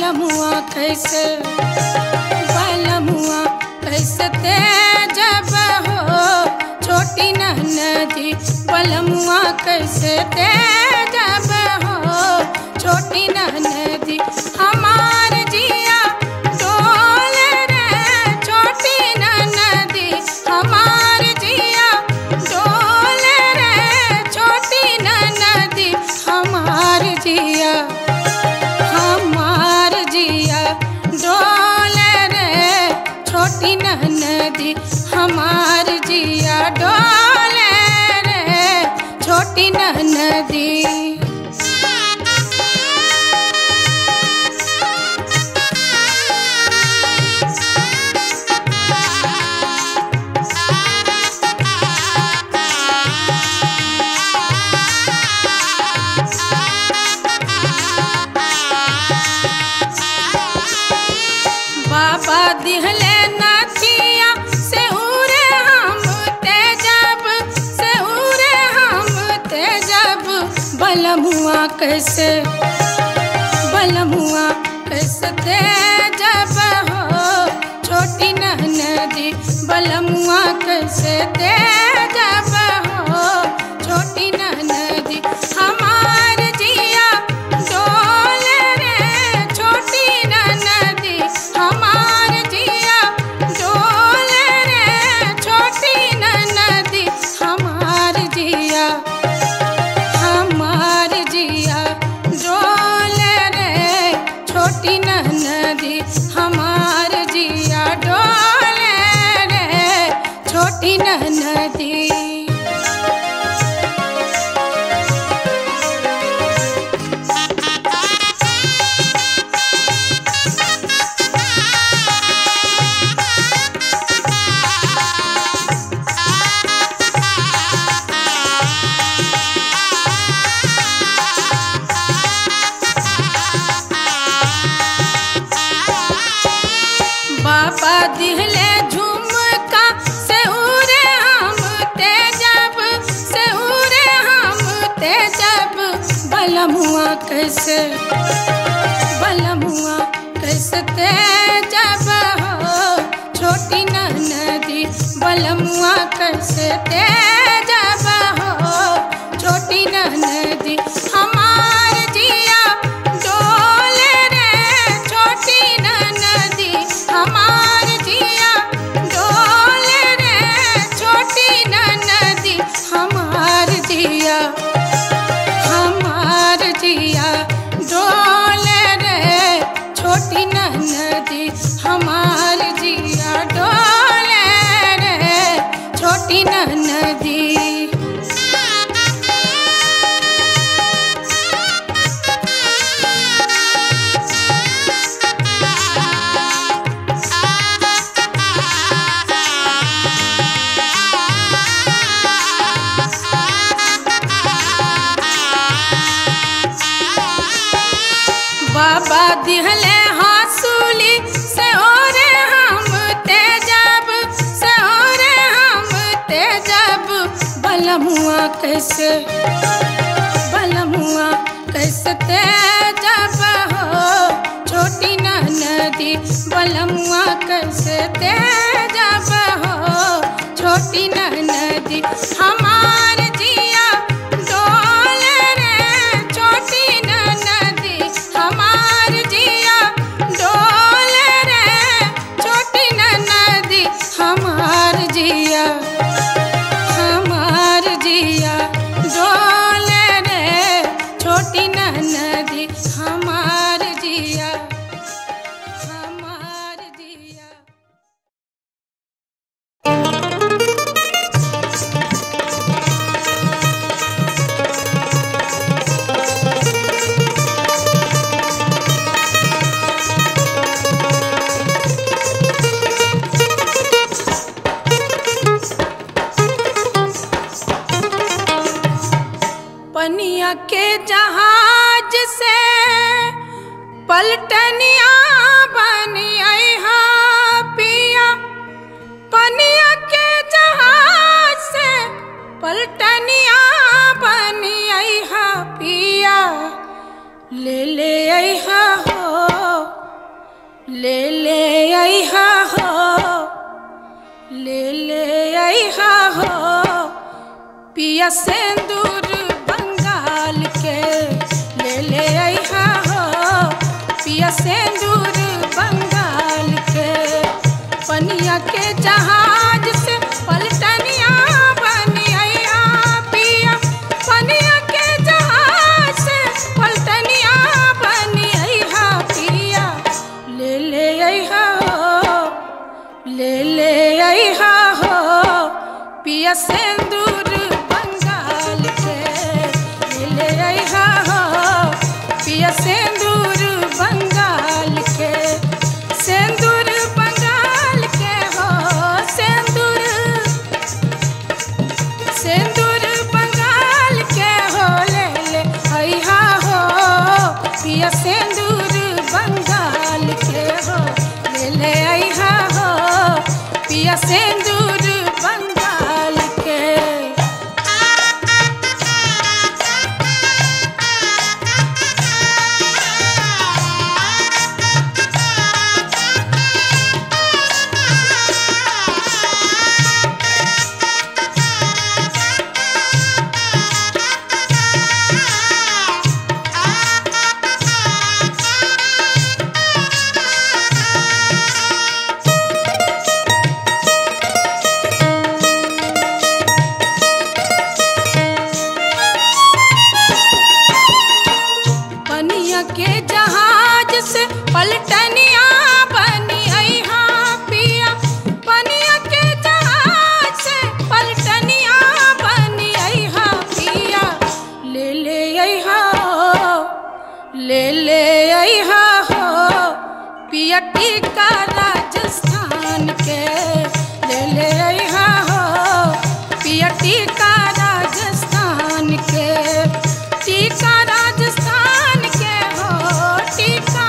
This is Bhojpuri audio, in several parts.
बलमुआ कैसे बलमुआ कैसे तेजब हो छोटी नदी बलमुआ कैसे तेजब हो छोटी नदी हमार जिया डोल रे छोटी नदी हमार जिया डोल रे छोटी नदी हमार जिया हमार जिया डोल रे छोटी नदी हमार जिया डोल रे छोटी नदी बाबा दिहले नाचिया से उरे हम तेजब से उरे हम तेजब बलमुआ कैसे बलमुआ कैसे तेजब हो छोटी नदी बलमुआ कैसे तेजब हो छोटी नदी हमार जिया डोल रे छोटी नदी हमार जिया डोल रे छोटी नदी हमार जिया हमार जिया डोल रे छोटी नदी हमार जिया डोल रे छोटी नदी बाबा दिहले झुमका से उरे हम तेजब से उरे हम तेजब बलमुआ कैसे बलमुआ कैसे तेजब हो छोटी नदी बलमुआ कैसे तेजब हो छोटी नदी हमार जिया डोल रे छोटी नदी हमार जिया डोल रे छोटी नदी हमार जिया हमार जिया डोल रे छोटी नदी हमार जिया डोल रे छोटी नदी बाबा दिहले हासूली से ओरे हम तेजब से ओरे हम तेजब बलमुआ कैसे बलमुआ कैसे तेजब हो छोटी नदी बलमुआ कैसे तेजब हो छोटी नदी हमार जिया डोल रे छोटी नदी हमार जिया डोल रे छोटी नदी हमार जिया हमार जिया डोल रे छोटी नदी हमार जिया हमार जिया पनिया के जहाज से पलटनिया बनिया पिया पनिया के जहाज से पलटनिया बनिया पिया ले ले अहा हो ले ले अहा हो ले ले अहा हो पिया सिंदूर बंगाल के ले ले अहा हो पिया सिंदूर बंगाल के पनिया के जहाज से पलटनिया बनी अहा पिया पनिया के जहाज से पलटनिया बनी अहा पिया ले ले अहा हो ले ले अहा हो पिया सिंदूर बंगाल के ले ले अहा हो पिया सिंदूर बंगाल के सिंदूर बंगाल के हो सिंदूर सिंदूर बंगाल के हो ले ले अहा हो पिया सिंदूर बंगाल के हो ले ले अहा हो पिया सिंदूर बंगाल के पनिया के जहाज से पलटनिया बनी अहा पिया पनिया के जहाज से पलटनिया बनी अहा पिया ले ले अहा हो ले ले अहा हो पिया टीका राजस्थान के ले ले अहा हो पिया टीका राजस्थान के टीका राजस्थान के हो टीका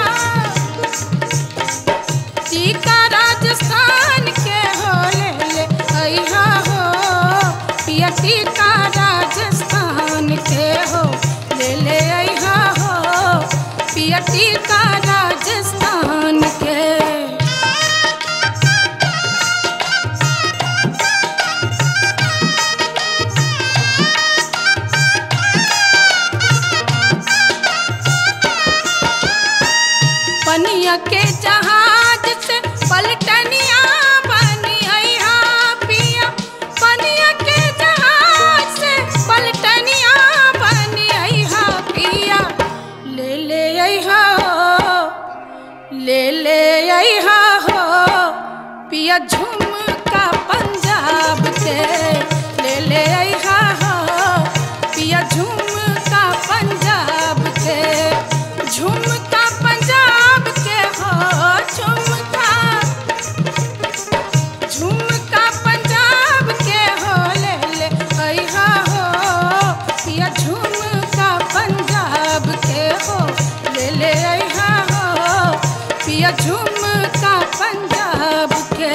टीका राजस्थान के हो ले ले अहा हो पिया टीका राजस्थान के हो ले ले अहा हो पिया टीका राजस्थान के पनिया के जहाज से पलटनिया बनी अहा पिया पनिया के जहाज से पलटनिया बनी अहा पिया ले ले अहा हो ले ले अहा हो पिया झुमका पंजाब के ले ले अहा हो पिया झुमका पंजाब के झुमका पंजाब के हो झुमका झुमका पंजाब के हो ले ले अहा हो पिया झुमका पंजाब के हो ले ले अहा हो पिया झुमका पंजाब के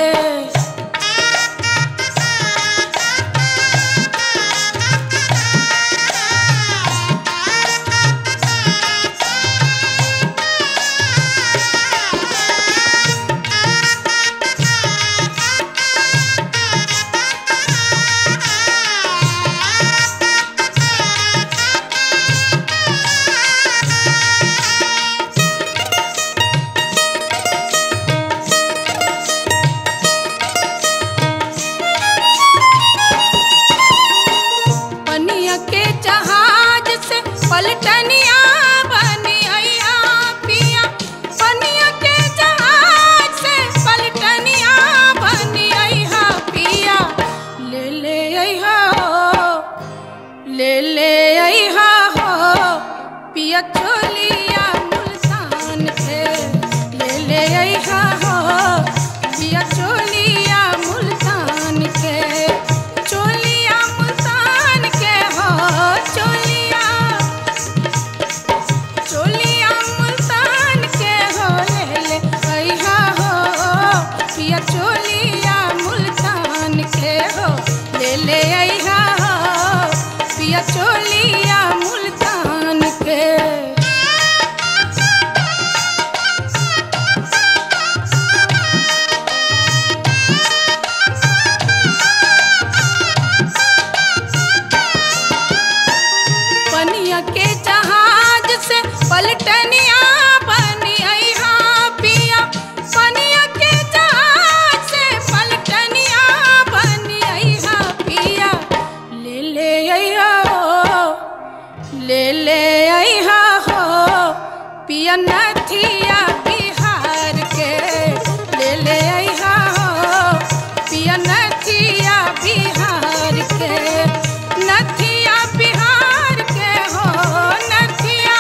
पिया नथिया बिहार के ले ले अइहा हो पिया नथिया बिहार के नथिया बिहार के हो नथिया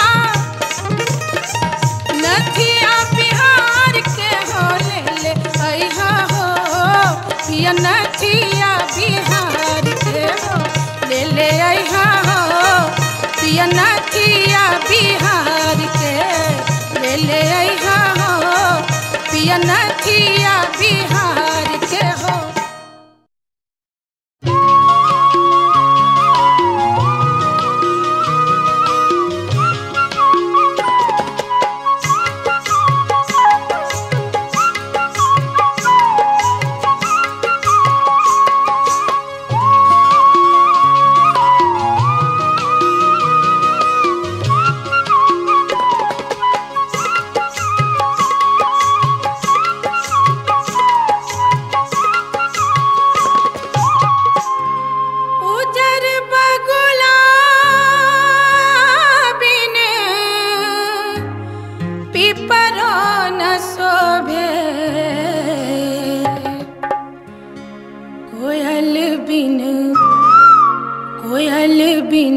नथिया बिहार के हो ले ले अइहा हो पिया नथिया बिहार के हो ले ले अइहा हो पिया नथिया बिहार के ले ले अइहा हो पिया नथिया बिहार के हो उजर बगुला बिन पिपरो न शोभे कोयल बिन कोयल बिन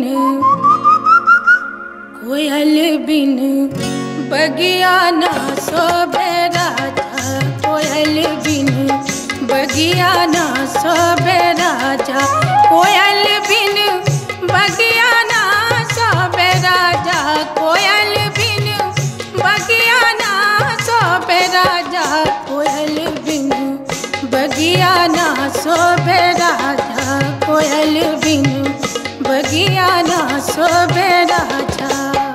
कोयल बिन बगिया न शोभे राजा कोयल बिन बगिया न शोभे राजा कोयल बिन बगिया न शोभे राजा कोयल बिन बगिया न शोभे राजा कोयल बिन बगिया न शोभे राजा कोयल बिन बगिया न शोभे राजा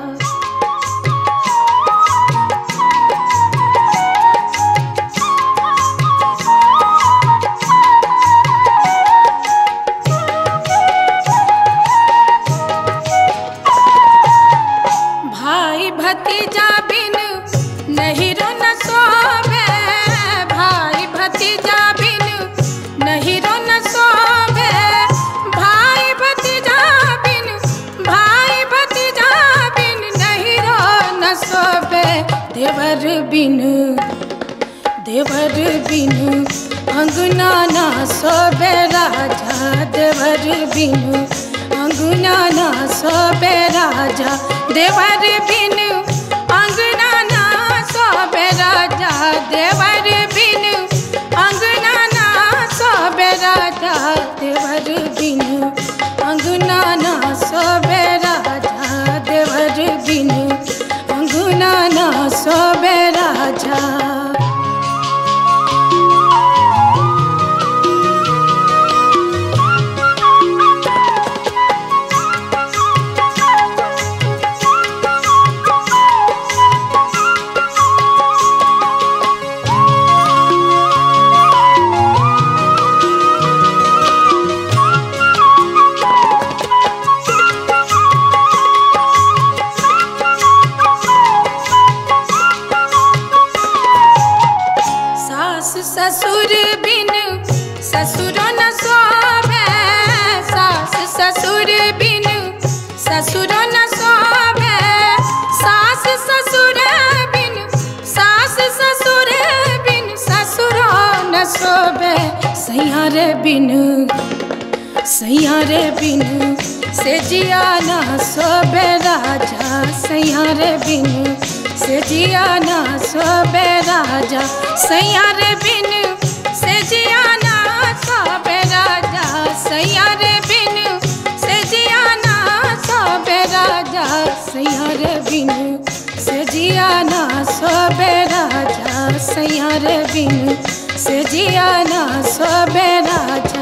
भाई भतीजा बिन नहीं रो न सोवे भाई भतीजा बिन नहीं रो न सोवे भाई भतीजा बिन भाई भतीजा बिन नहीं रो न सोवे देवर बिन देवर बिन अंगना ना सोबे राजा देवर बिन अंगना ना सोबे राजा देवर बिन अंगना ना सोबे राजा देवर बिन अंगना ना सोबे राजा देवर बिन अंगना ना सोबे राजा देवर बिन अंगना ना सोबे राजा सास ससुर बिन ससुर न सोवे सास ससुर बिन ससुर न सोवे सास ससुर बिन सास ससुर बिन ससुर न सोवे सैयारे बिन सैयारे बिन से जिया ना सोबे राजा सैयारे बिन से जिया ना सोबे राजा सैयारे बिन से जिया ना सोबे राजा सैयारे बिन से जिया ना सोबे राजा सैयारे बिन से जिया ना सोबे राजा सैयारे बिन से जिया ना सोबे राजा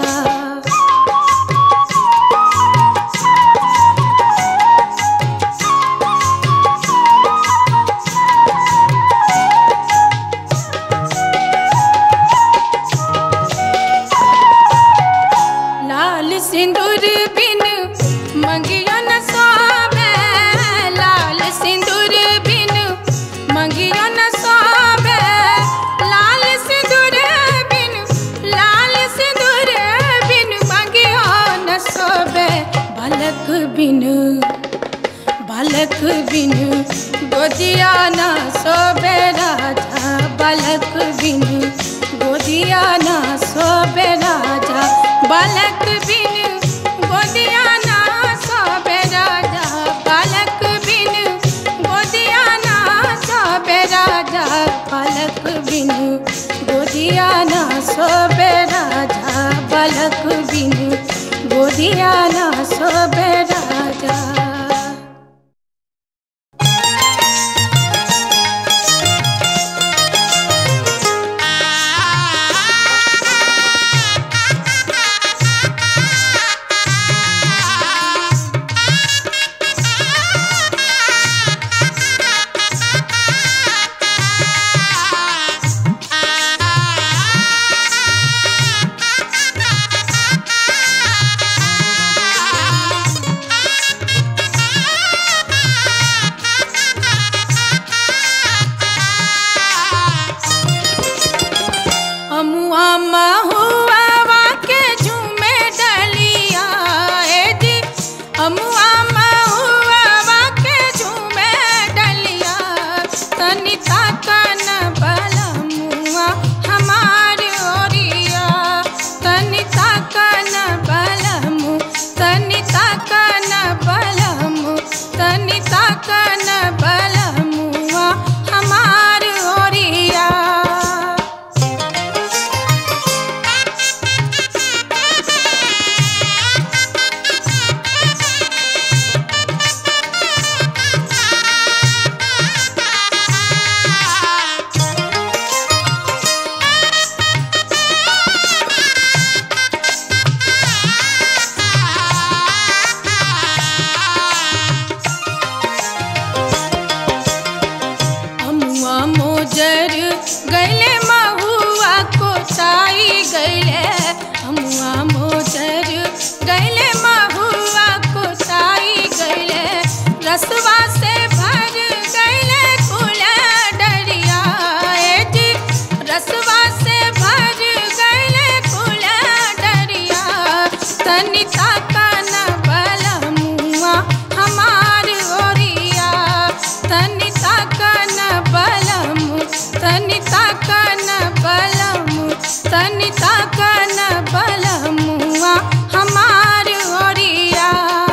लाल सिंदूर बिन मंगियो न सोवे लाल सिंदूर बिन मंगियो न सोवे लाल सिंदूर बिन लाल सिंदूर बिन मंगियो न सोवे बालक बिन बालक बिन गोदिया ना सोबे राजा बालक बिन गोदिया ना सोबे राजा बालक बिन गोदिया ना सोबे राजा बालक बिन गोदिया ना सोबे राजा बालक बिन गोदिया ना सोबे राजा बालक बिन गोदिया ना सोबे राजा अमुआ महुआ के झूमे डलिया ए जी अमुआ महुआ के झूमे डलिया तनिता कन बलमुआ हमार ओरिया तनिता कन बलमु तनिता कन बलमु तनिता कन बलमुआ हमार ओरिया अमुआ मोजर गैले महुआ को चाई गैले अमुआ मोजर गैले महुआ को चाई गैले रसवा से भर गैले कुल डरिया ए जी रसवा से भर गैले कुल डरिया तनिता कन बलमुआ हमार ओरिया तनिता कन बलमु तनिता कन बलमु तनिता कन बलमुआ हमार ओरिया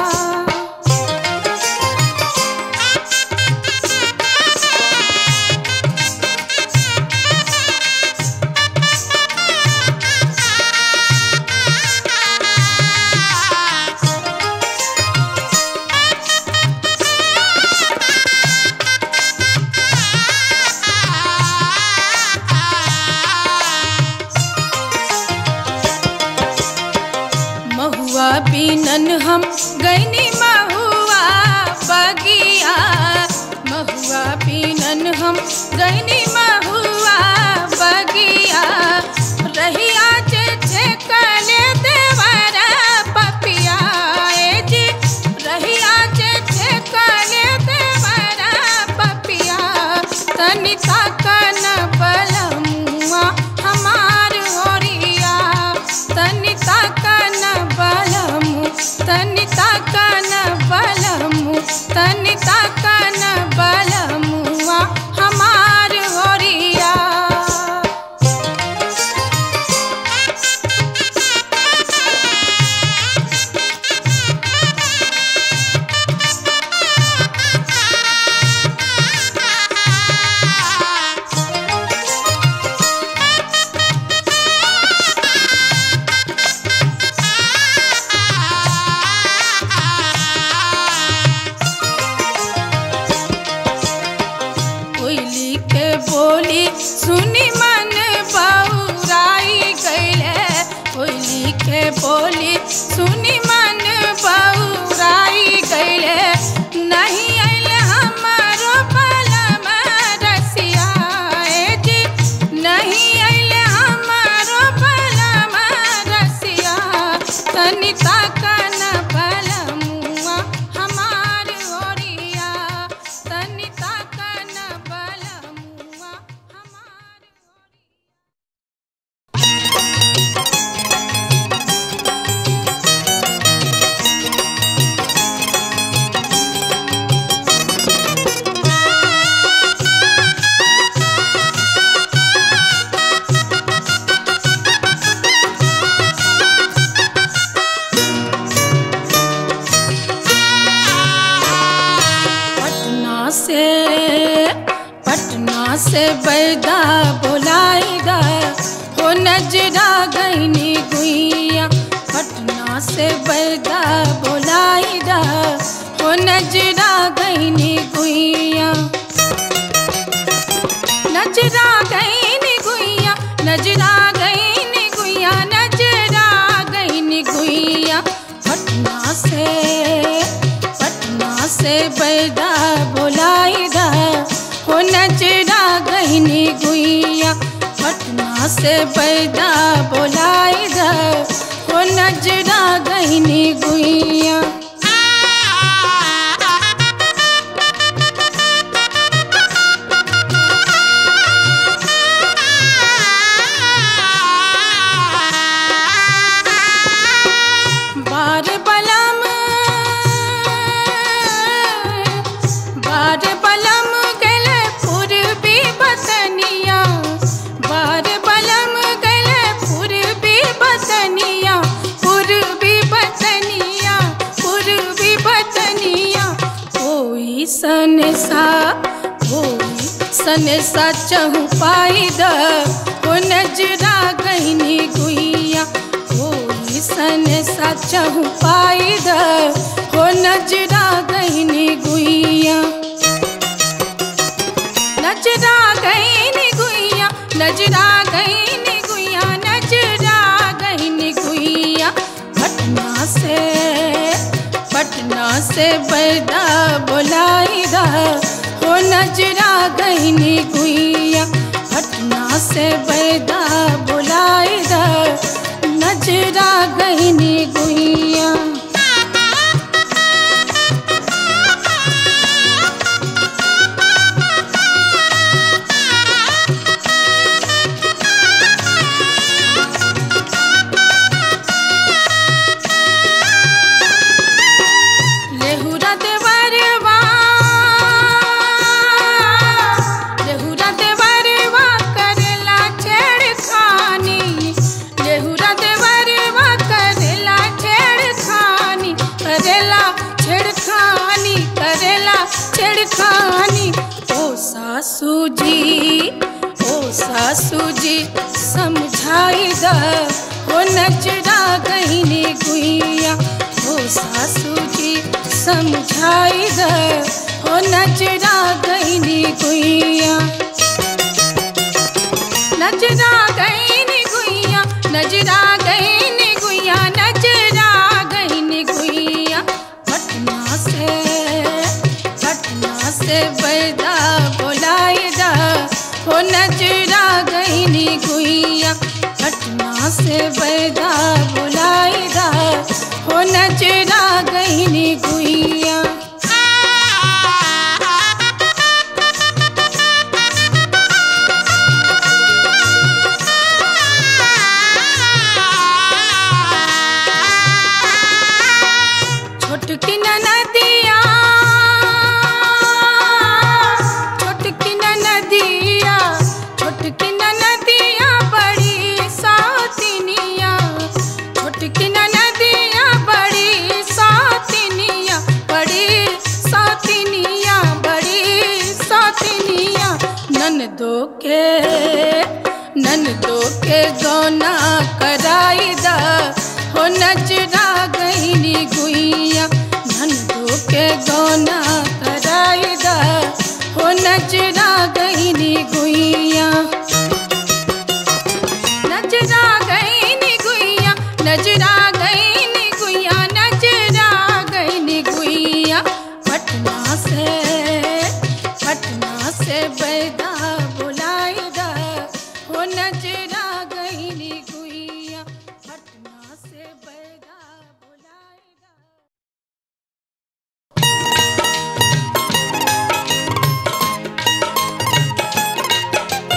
महुआ बीनन हम गैनी महुआ बगिया महुआ बीनन हम गैनी महुआ बगिया रहिया जे छे कले देवर पपिया ए जी रहिया जे छे कले देवर पपिया तनिता कन बलमुआ हमार ओरिया तनिता कन बलमु तनिता कन बलमु तनिता कन बलमुआ हमार ओरिया कोयली के बोली सुनी मन बौराई गैले कोयली के बोली सुनी मन बौराई गैले नहीं आइल हमारो बलम रसिया ए जी नहीं आइल हमारो बलम रसिया तनिता कन बलमुआ हमार ओरिया तनिता कन बलमुआ हमार ओरिया पटना से बैदा बोलाई दा हो नजरा गईनी गुइया पटना से बैदा बोलाई दा हो नजरा गईनी गुइया नजरा गईनी गुइया नजरा गईनी गुइया नजरा गईनी गुइया पटना से पटना से बैदा बोलाई दा हो नजरा गईनी गुइया पटना से बैदा बोलाई दा हो नजरा गईनी गुइया बार बलम बार बलम गले पूर्वी बतनिया बार बलम गले पूर्वी बतनिया पूर्वी बतनिया पूर्वी बतनिया कोई सन सा कोई सन सा चहु पाई द ओ नजरा गहनी गुइया कोई सन सा चहु पाई द हो नजरा गहनी गुइया नजरा गईनी गुइया नजरा गईनी गुइया नजरा गईनी गुइया पटना से पटना से बैदा बोलाई दा हो नजरा गईनी गुइया पटना से बैदा बोलाई दा नजरा गईनी गुइया लेहुरा देवरवा लेहुरा देवरवा करेला छेड़खानी लेहुरा देवरवा करेला छेड़खानी करेला छेड़खानी करेला छेड़खानी ओ सासू जी ओ सासू जी समझाई द हो नजरा गईनी गुइया हो सासू जी समझाई द हो नजरा गईनी गुइया नजरा गईनी गुइया नजरा गईनी गुइया नजरा गईनी गुइया पटना से पटना से बैदा बोलाई दा हो नजरा गईनी गुइया पटना से बैदा बोलाई दा हो नजरा गईनी गुइया छोटकी नदिया छोटकी नदिया छोटकी नदिया बड़ी सातिनिया छोटकी नदिया बड़ी सातिनिया बड़ी सातिनिया बड़ी सातिनिया ननदो के ननदो के गौना कराई दा हो नजरा गईनी गुइया ननदो के गौना कराई दा हो नजरा गईनी गुइया नजरा गईनी गुइया नजरा गईनी गुइया नजरा गईनी गुइया पटना से पटना से बैदा बुलाई दा हो नजरा गईनी गुइया पटना से बैदा बुलाई दा Thank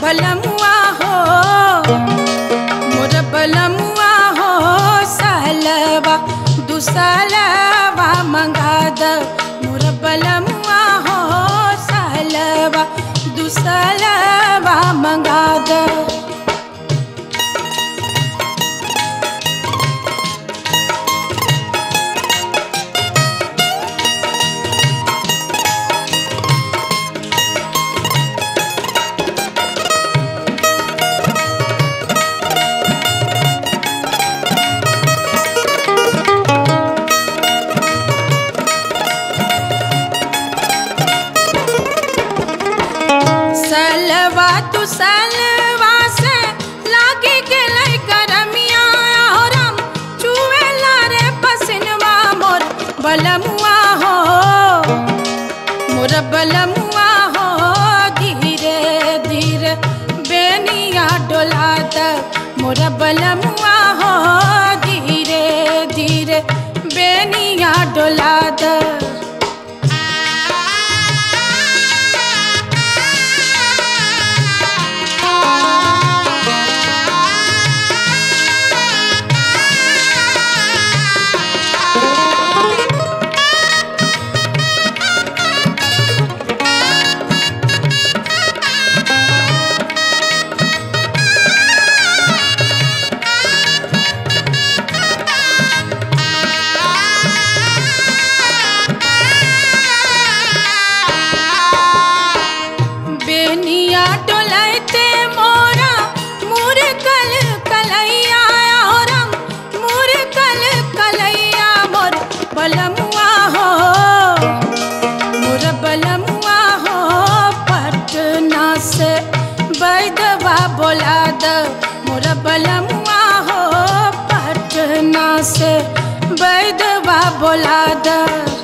बलमुआ हो मोर बलमुआ हो सालवा दुसालवा मंगा द मोर बलमुआ हो सालवा दुसालवा मंगा द सलवा तू सलवा से लागी गेलै करमिया और हम चुएला रे पसिनवा मोर बलमुआ हो मोर बलमुआ हो धीरे धीरे बेनिया डोला द मोर बलमुआ हो धीरे धीरे बेनिया डोला द बेनिया डोलैते मोरा मुर कल कलैया और हम मुर कल कलैया मोर बलमुआ हो मोर बलमुआ हो पटना से बैदवा बोला द मोर बलमुआ हो पटना से बैदवा बोला द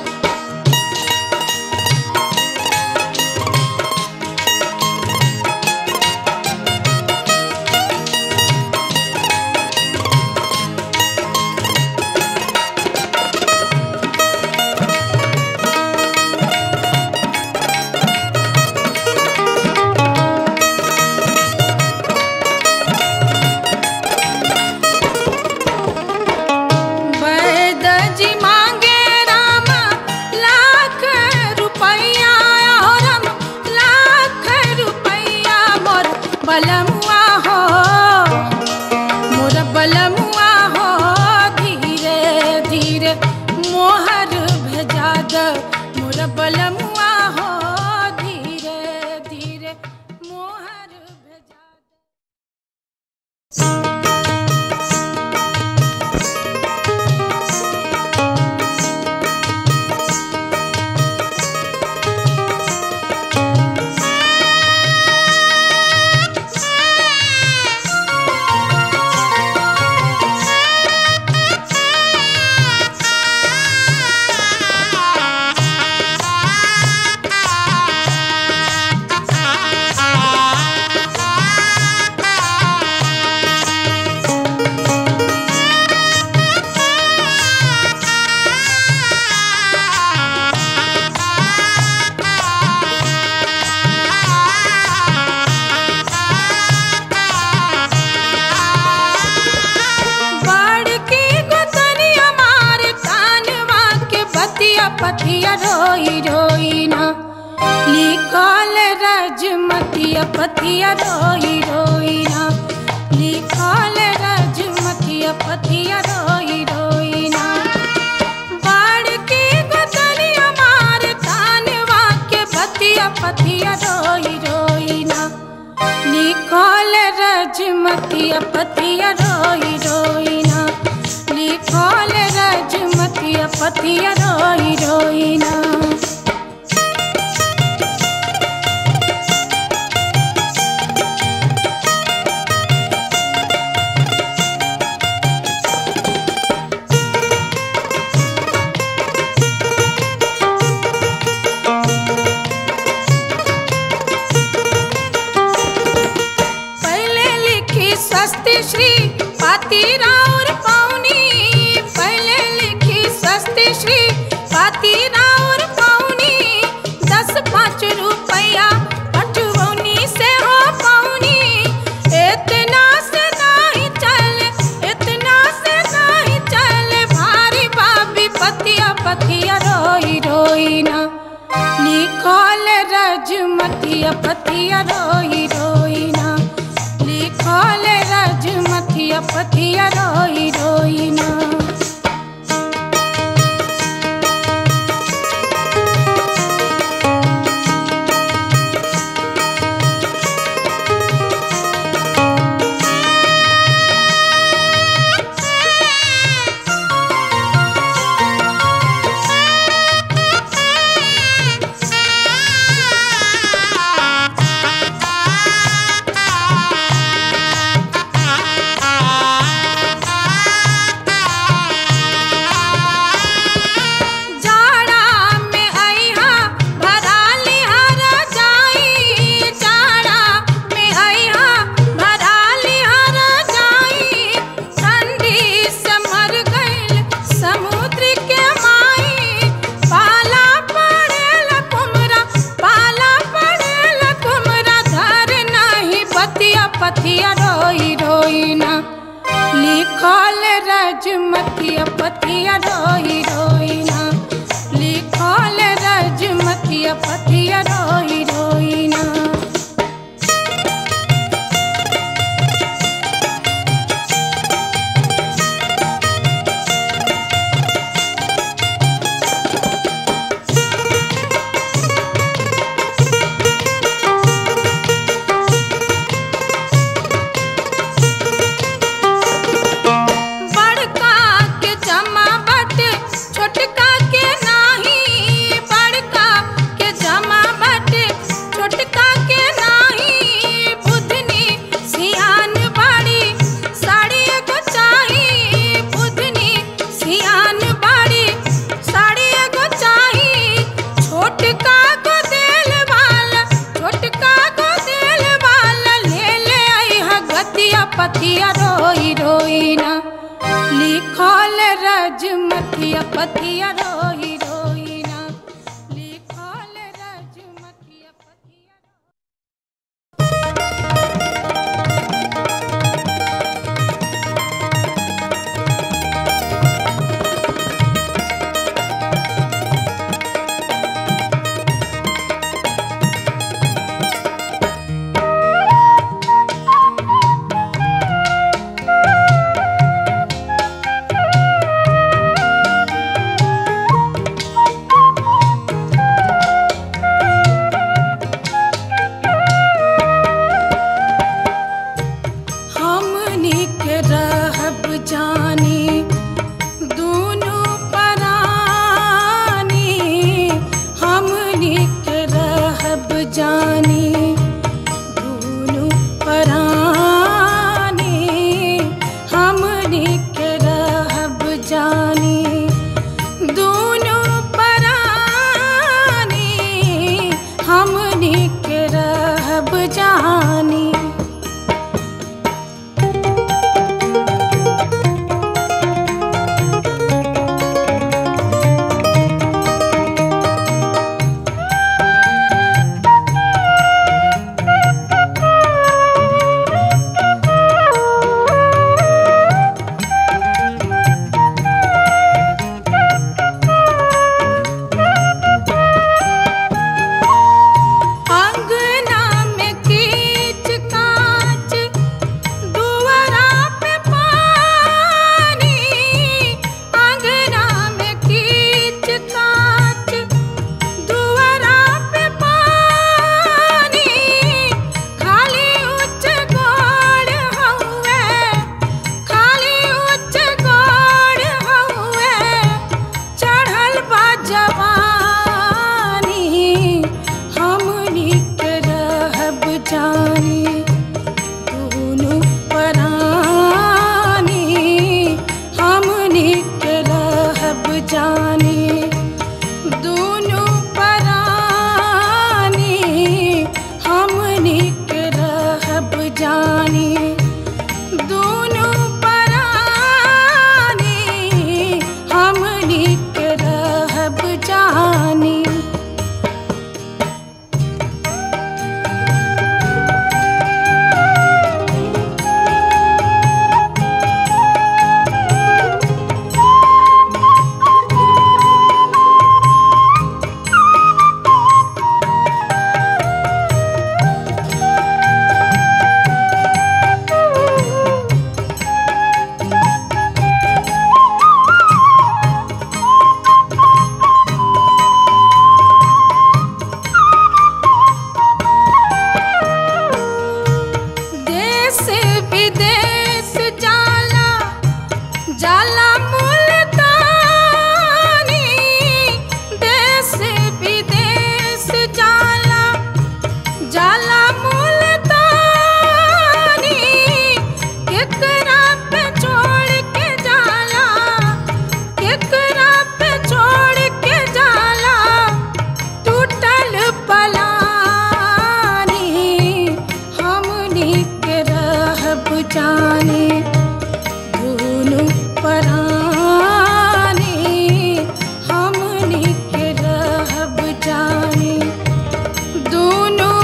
वैद जी मांगे राम लाख रुपैया और हम लाख रुपैया मोर बलमुआ हो मोर बलमुआ हो धीरे धीरे मोहर भेजा द मोर बलमुआ हो धीरे धीरे मोहर भेजा द बड़की गोतनिया मार कानवा के बतिया पतिया रोई रोई ना लिखल रजमतिया पतिया रोई रोई ना लिखल रजमतिया पतिया रोई रोई ना बड़की गोतनिया मार कानवा के बतिया पतिया रोई रोई ना लिखल रजमतिया पतिया रोई रोई ना लिखल रजमतिया पतिया रोई रोई ना पहले लिखी स्वस्ति श्री पाती राउर पौनी पहले लिखी स्वस्ति श्री पाती राउर पौनी दस पाँच रुपया अठवनी से हो पौनी मथिया पथिया रोई रोई ना लिखल रज मथिया पथिया रोई रोई ना जाड़ा में अइहा भरा लिहर जाई जाड़ा में अइहा भरा लिहर जाई ठंडी से मर गइल समुद्र के माई पाला पड़ेल कुमरा पाला पड़ेल कुमरा धर नहीं बतिया पथिया रोई रोई ना लिखल रज मथिया पथिया रोई रोई ना लिखल रज मथिया पथिया रोई रोई ना बड़का के जमा बट छोटका के नाही बड़का के जमा बट छोटका के नाही बुधनी सियान बाड़ी साड़ी एगो चाही बुधनी सियान बाड़ी साड़ी एगो चाही छोटका को देल वाला छोटका को देल वाला ले ले आई गतिया पथिया रोई रोई ना लिखल रज मथिया पथिया रोई रोई ना लिखल रज मथिया पथिया रोई रे जाने दोनों पराने हमनी के रहब जाने दोनों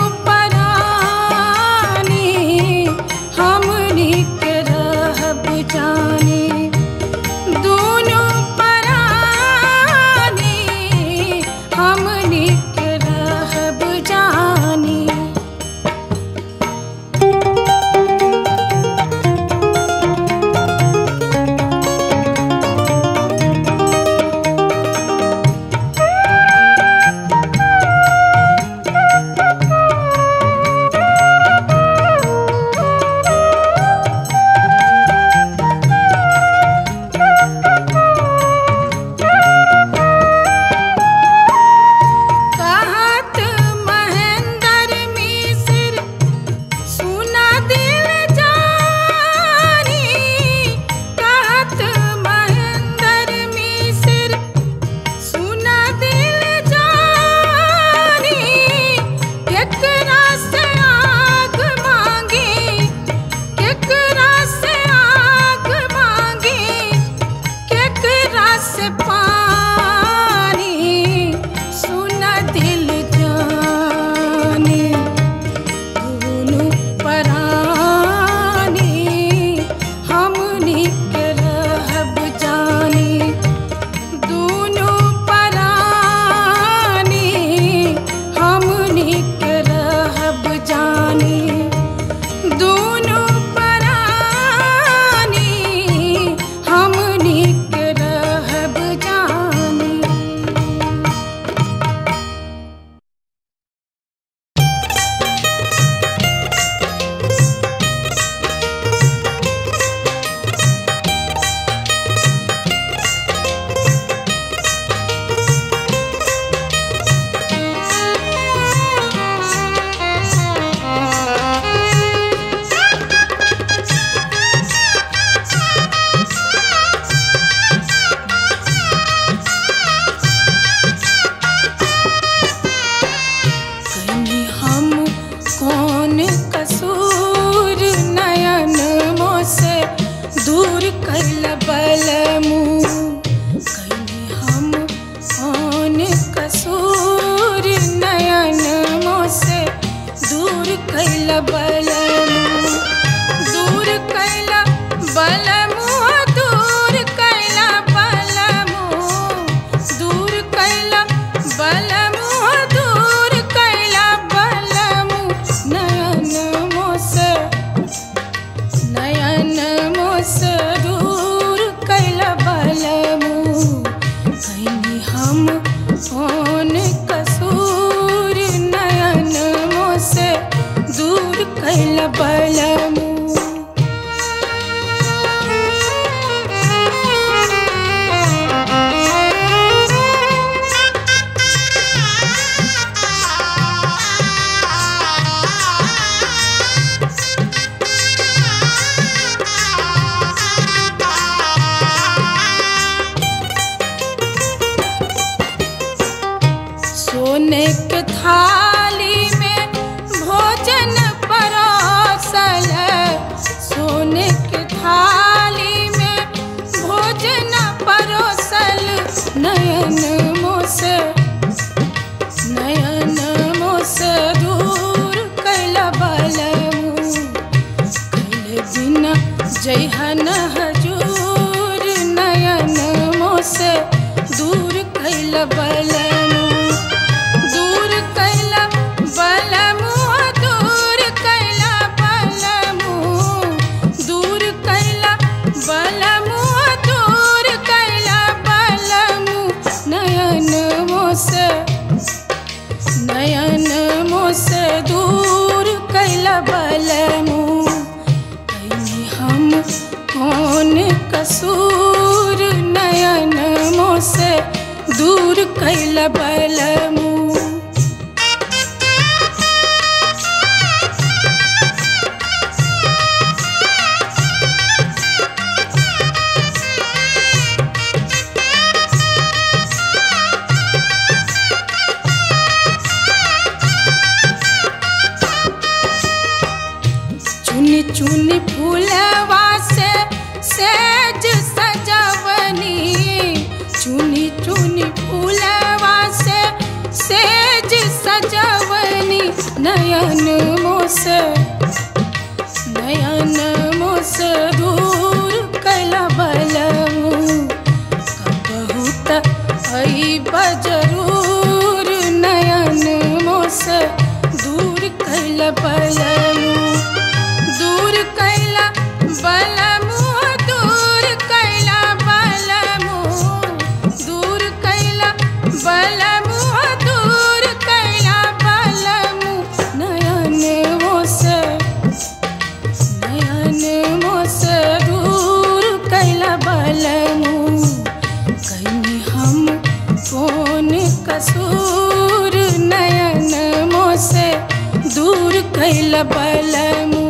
पराने हमनी के रहब जाने दोनों पराने हमनी के रहब जाने कहत महेंद्र मिश्र सुना दिल जानी कहत महेंद्र मिश्र सुना दिल जानी केकरा से आग मांगी केकरा से आग मांगी केकरा से पानी सुन दिल जाने दोनों परानी हमनी के रहब जानी दोनों परानी हमनी के रहब जानी दोनों परानी हमनी के रहब जानी कहीं हम कौन कसूर नयन मोसे दूर कैल बलमू कहीं हम कौन कसूर नयन मोसे दूर कैल बलमू दूर कैल बलमू दूर कैल बलमू दूर कैल बलमू दूर कैल बलमू नयन मोस नयन मोस दूर कैल बलमू कहीं हम कौन कसूर नयन मोस दूर कैल बलमू सोने के थाली में भोजन परोसल सोने के थाली में भोजन परोसल नयन मोस नयन मोस दूर कैल बलमू कैल बिना जैहन हजूर नयन मोस दूर कैल बलमू दूर कैल बलमू दूर कैल बलमू दूर कैल बलमू दूर कैल बलमू नयन मोस नयन मोस दूर कैल बलमू कहीं हम कौन कसूर नयन मोस दूर कैल बलमू चुन चुनी चुनी फूलवा से सेज सजवनी चुनी चुनी फूलवा से सेज सजवनी नयन मोस नयन मोस दूर कैला बलमू बहुत आई बजरूर नयन मोस दूर कैला बलमू दूर कैला बलमू दूर कैला बलमू दूर कैला बलमू दूर कैला बलमू नयन मोस नयन मोस दूर कैला बलमू कहीं हम कौन कसूर नयन मोस दूर कैला बलमू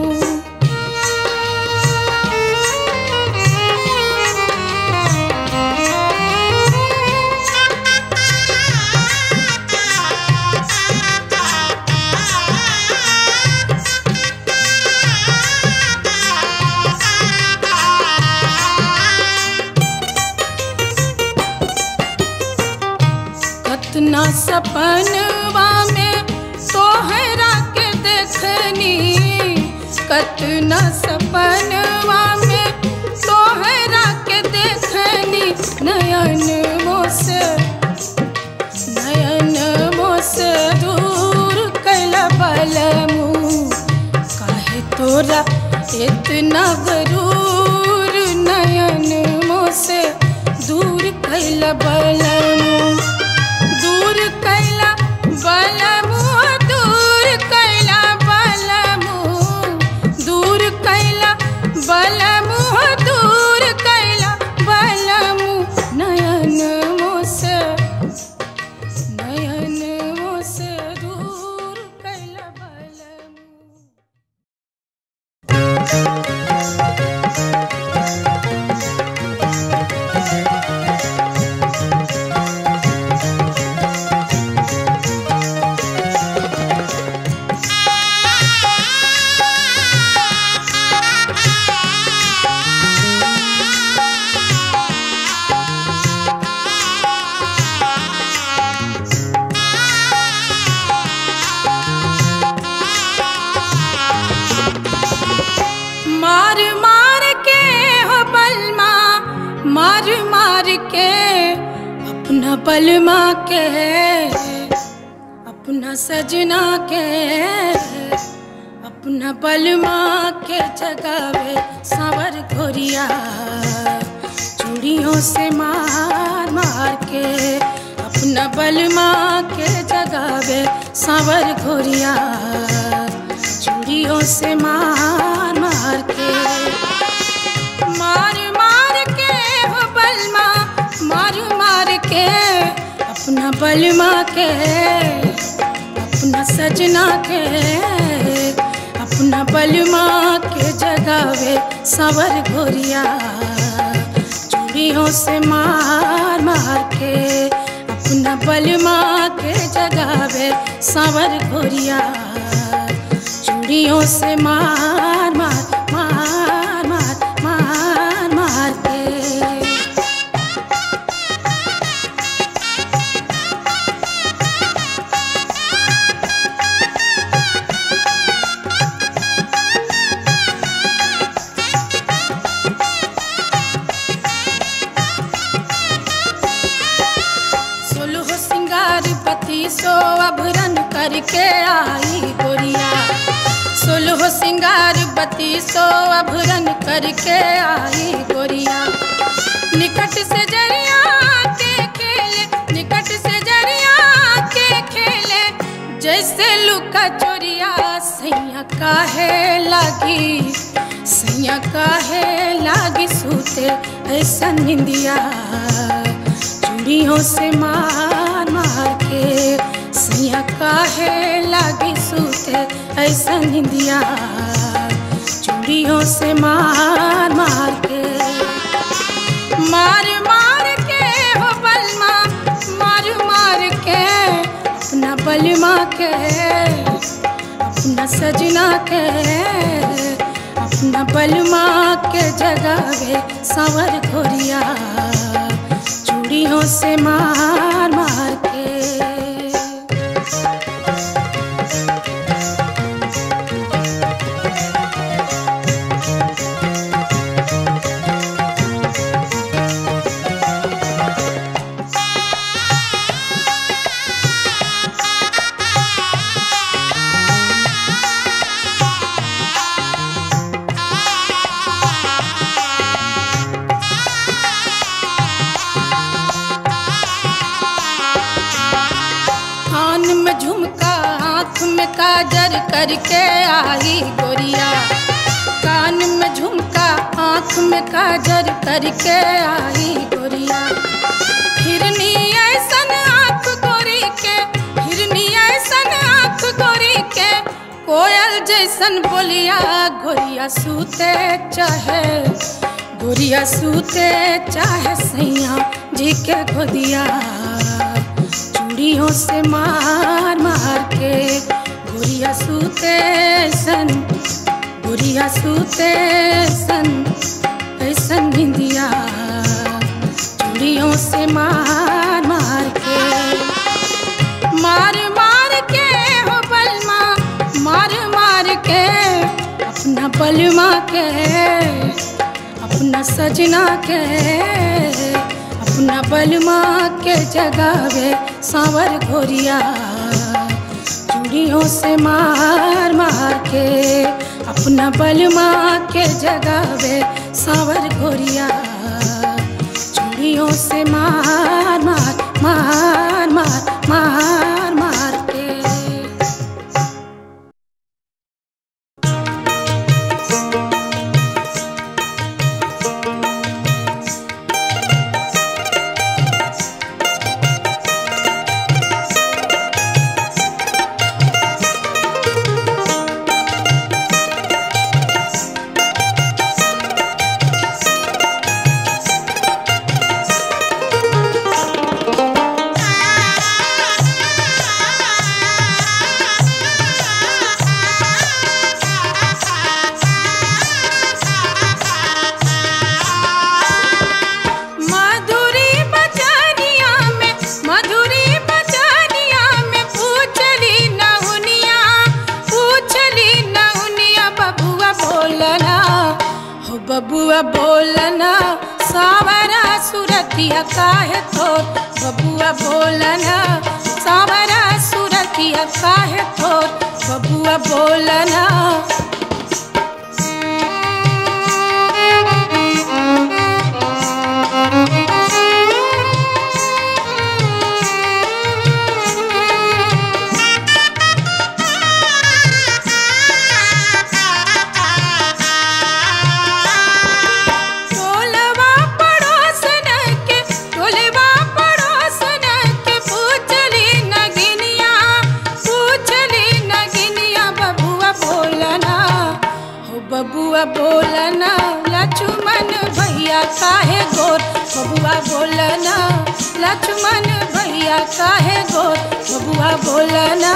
कतना सपनवा में तोहरा के देखनी कतना सपनवा में तोहरा के देखनी नयन मोस नयन मोस दूर कैला बलमू काहे तोरा इतना गरूर नयन मोस दूर कैला बलमू दूर कैला बलमू दूर कैला बलमू दूर कैला बलमू दूर कैला बलमू नयन मोस नयन मोस दूर कैला बलमू मार मार के हो बलमा मार मार के अपना बलमा के अपना सजना के अपना बलमा के जगावे सावर घोरिया चूड़ियों से मार मार के अपना बलमा के जगावे सावर घोरिया चूड़ियों से मार मार के मार मार के हो बलमा मार मार के अपना बलमा के अपना सजना के अपना बलमा के जगावे सावर घोरिया चूड़ियों से मार मार के अपना बलमा के जगावे सावर घोरिया चूड़ियों से मार मार मार मार मार मार के सोलह सिंगार पति सो अभरन करके आई गोरिया सोलह सिंगार बत्ती सो अभरन करके आई गोरिया निकट से जरिया के खेले निकट से जरिया के खेले जैसे लुका चोरिया सैया काहे लागी सैया काहे लागी सूते ऐसा निंदिया चूड़ियों से मार मार के सैया काहे लागी सूते ऐसा निंदिया चूड़ियों से मार मार के मार मार के हो बलमा मार मार के अपना बलमा के अपना सजना के अपना बलमा के जगावे सावर घोरिया चूड़ियों से मार मार के कान में झुमका आँख में काजर करके आई गोरिया कान में झुमका आँख में काजर करके आई गोरिया हिरनी ऐसन आँख गोरी के हिरनी ऐसन आँख गोरी के कोयल जैसन बोलिया गोरिया सूते चाहे गोरिया सूते चाहे सैया जी के गोदिया चूड़ियों से मार मार के गुड़िया सूते सन गुड़िया सूते सन ऐसन निंदिया चूड़ियों से मार मार के मार मार के हो बलमा मार मार के अपना बलमा के अपना सजना के अपना बलमा के जगावे सांवर घोरिया चूड़ियों से मार मार के अपना बलमा के जगावे सांवर घोरिया चूड़ियों से मार मार मार मार मार मार के मधुरी बजानिया में मधुरी बजानिया में पूछली नहुनिया पूछली नहुनिया बबुआ बोलना हो बबुआ बोलना सावरा सुरतिया काहे तो बबुआ बोलना सावरा सुरतिया काहे तो बबुआ बोलना टोलवा पड़ोसन के टोलवा पड़ोसन के पूछली नगिनिया पूछली नगिनिया बबुआ बोलना हो बबुआ बोलना लक्ष्मण भैया काहे गोर बबुआ बोलना लक्ष्मण भैया काहे गोर बबुआ बोलना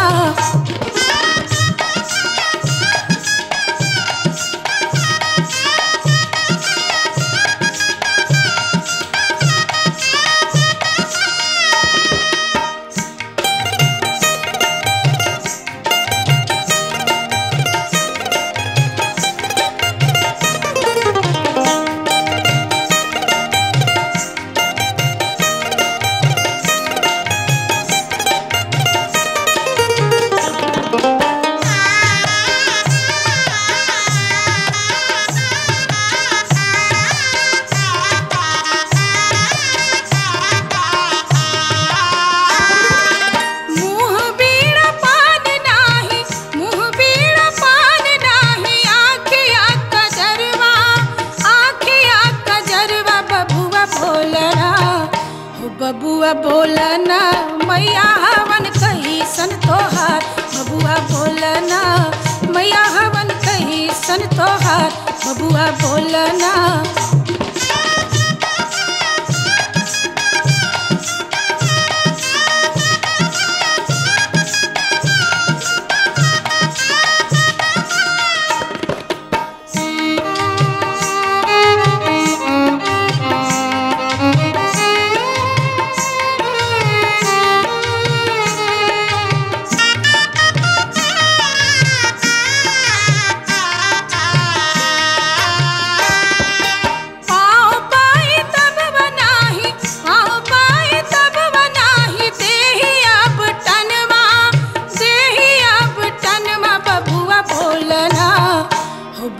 मुँह बीड़ा पान नाही मुँह बीड़ा पान नाही आँखिया कजरवा आँखिया कजरवा बबुआ बोलना हो बबुआ बोलना मैया हवन कही सन तोहार बबुआ बोलना मैया हवन कही सन तोहार बबुआ बोलना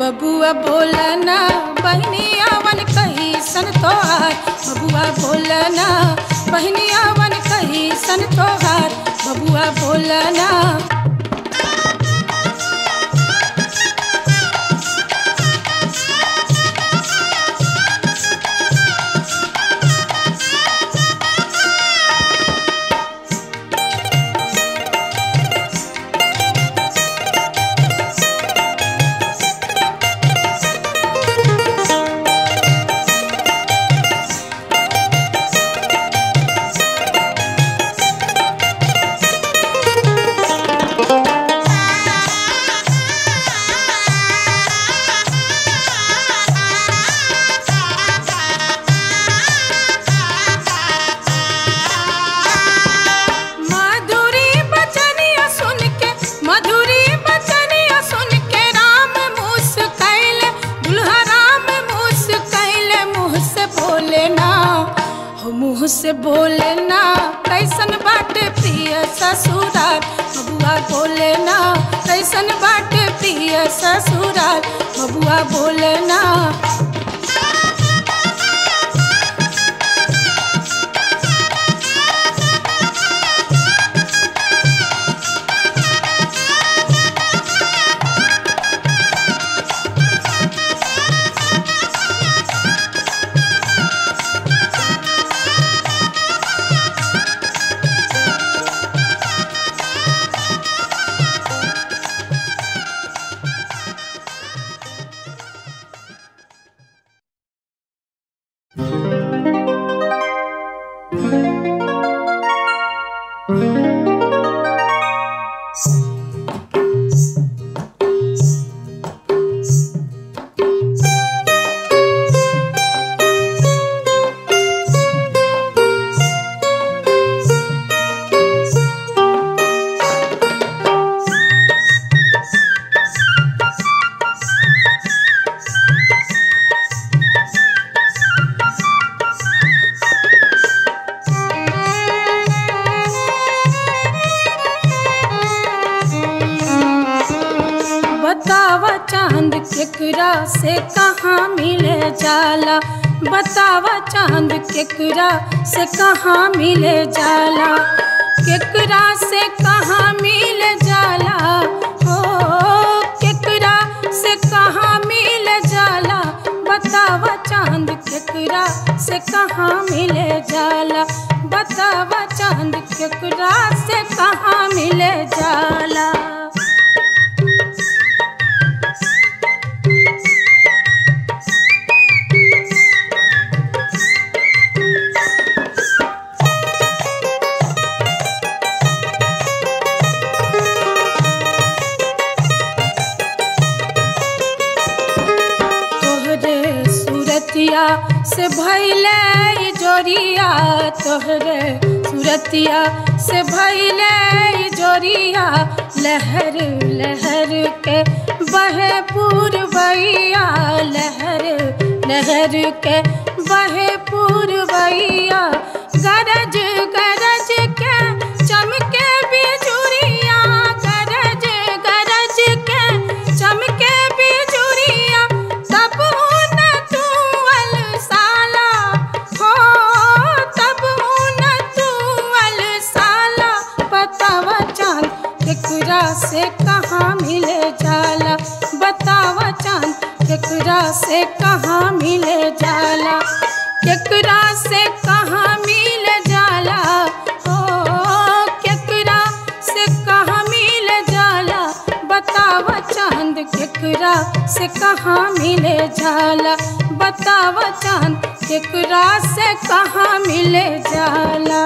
बबुआ बोलना बहनिया वन कही सन तोहार बबुआ बोलना बहनिया वन कही सन तोहार बबुआ बोलना मधुरी बचनिया सुन के मधुरी बचनिया सुन के राम मुस कैले दुल्हा राम मुस कैले मुँह से बोले ना हो मुँह से बोले ना कैसन बाटे प्रिय ससुराल बबुआ बोले ना कैसन बाटे प्रिय ससुराल बबुआ बोले ना बतावा चांद केकरा से कहाँ मिले जाला बतावा चांद केकरा से कहाँ मिले जाला केकरा से कहाँ मिले जाला हो केकरा से कहाँ मिले जाला बतावा चांद केकरा से कहाँ मिले जाला बतावा चांद केकरा से कहाँ मिले जाला तोहरे सूरतिया से भैले ई जोरिया तोहरे सूरतिया से भैले ई जोरिया लहर लहर के बहे पूर्वैया लहर लहर के बहे पूर्वैया गरज गरज के चमके बिजुरिया गरज गरज के चमके बिजुरिया तब न तू अलसाला हो तब न तू अलसाला बतावा चांद केकरा से कहाँ मिले जाला बतावा चांद केकरा से कहाँ मिले जाला केकरा से कहाँ मिल जाला हो केकरा से कहाँ मिल जाला बतावा चांद केकरा से कहाँ मिले जाला बतावा चांद केकरा से कहाँ मिले जाला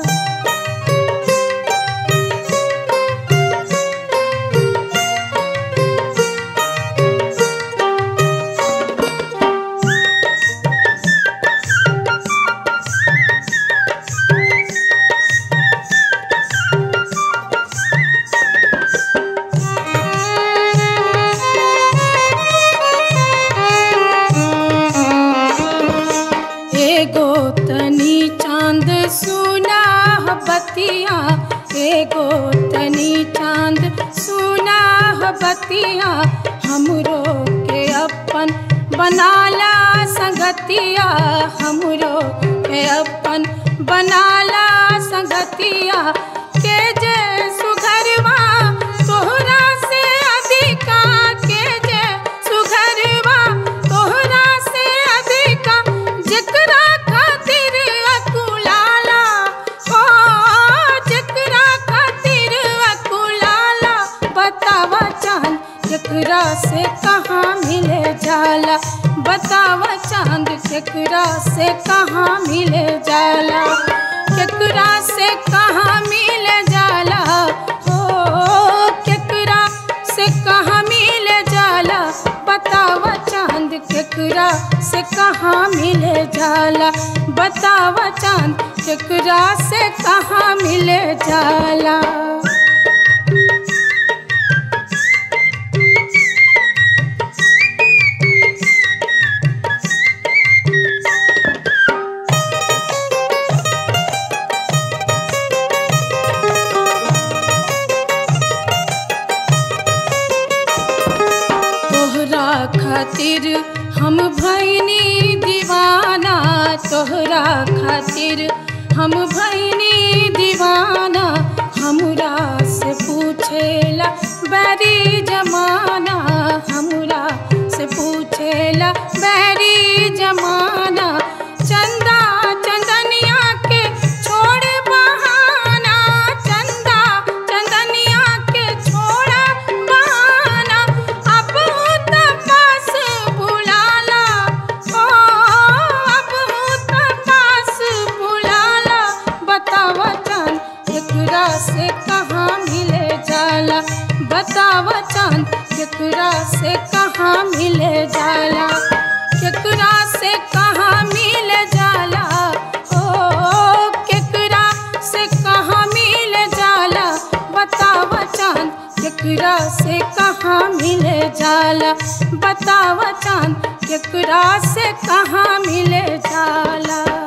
एगो तनी चांद सुना बतिया एगो तनी चांद सुना बतिया हमरो के बनाला संगतिया हमरो के अपन बनाला संगतिया के जे सुघरवा तोहरा से अधिका के जे सुघरवा तोहरा से अधिका जेकरा खातिर अकुलाला ओ जेकरा खातिर अकुलाला बतावा चांद केकरा से कहाँ मिले जाला बतावा चांद केकरा से कहाँ मिले जाला केकरा से कहाँ मिले जाला हो केकरा से कहाँ मिले जाला बतावा चांद केकरा से कहाँ मिले जाला बतावा चांद केकरा से कहाँ मिले जाला तोहरा खातिर हम भैनी दीवाना तोहरा खातिर हम भैनी दीवाना हमरा से पूछेला बैरी जमाना हमरा से पूछेला बैरी जमाना चंदा चंदनिया के छोड़ बहाना चंदा चंदनिया के छोड़ बहाना अब तपास बुलाला ओ अब तपास बुलाला बतावा चांद केकरा से कहाँ मिले जाला बतावा चांद केकरा से कहाँ मिले जाला केकरा से कहाँ मिले जाला ओ केकरा से कहाँ मिले जाला बतावा चांद केकरा से कहाँ मिले जाला बतावा चांद केकरा से कहाँ मिले जाला